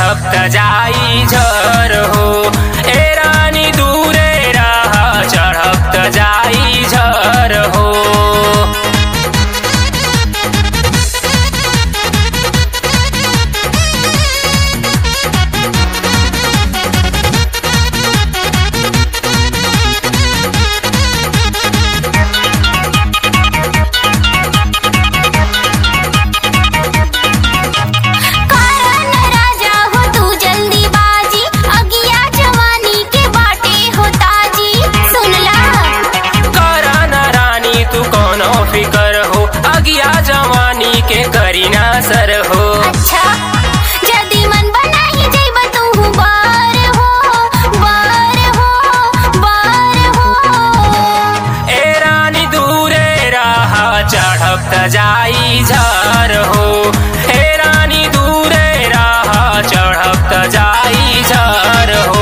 चढ़ब त जाई झर हो ए रानी दूरे रह चढ़ब त जाई झर हो कारण राजा हो तू जल्दी बाजी अगिया जवानी के बाटे हो ताजी सुनला करा न रानी तू कोनो फिकर हो अगिया जवानी के करी ना सर हो अच्छा जदी मन बनाई जइब तू बार हो बार हो बार हो ए रानी दूरे रह चढ़ब त जाई झर हो ए रानी दूरे रह चढ़ब त जाई झर हो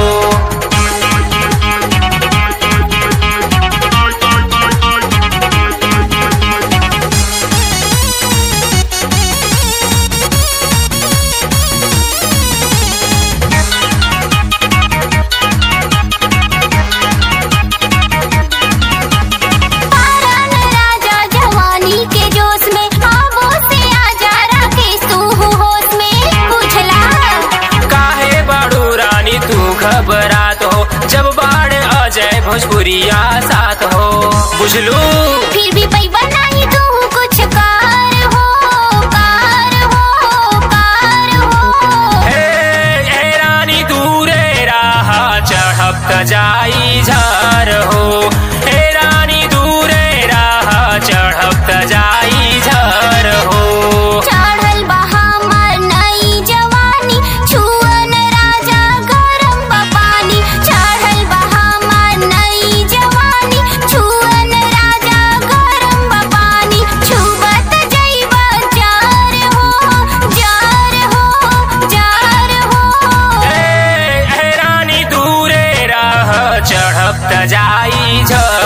कारण राजा जवानी के जोश में आबो से आजा राकेश तू होश में बुझला काहे बाड़ू रानी तू घबरात हो जब बाढ़ अजय भोजपुरिया साथ हो बुझलू फिर भी पैबा नहीं तू कुछ कार हो कार हो कार हो हे हे रानी दूरे राह चढ़ब त जाई झर हो हे रानी दूरे राह चढ़ब त जाई झर हो चढ़ल बहामर नई जवानी छुअन राजा गरम बपानी चढ़ल बहामर नई जवानी छुअन राजा गरम बपानी छुबत जइब जार हो जार हो जार हो हे हे रानी दूरे राह चढ़ब त जाई झर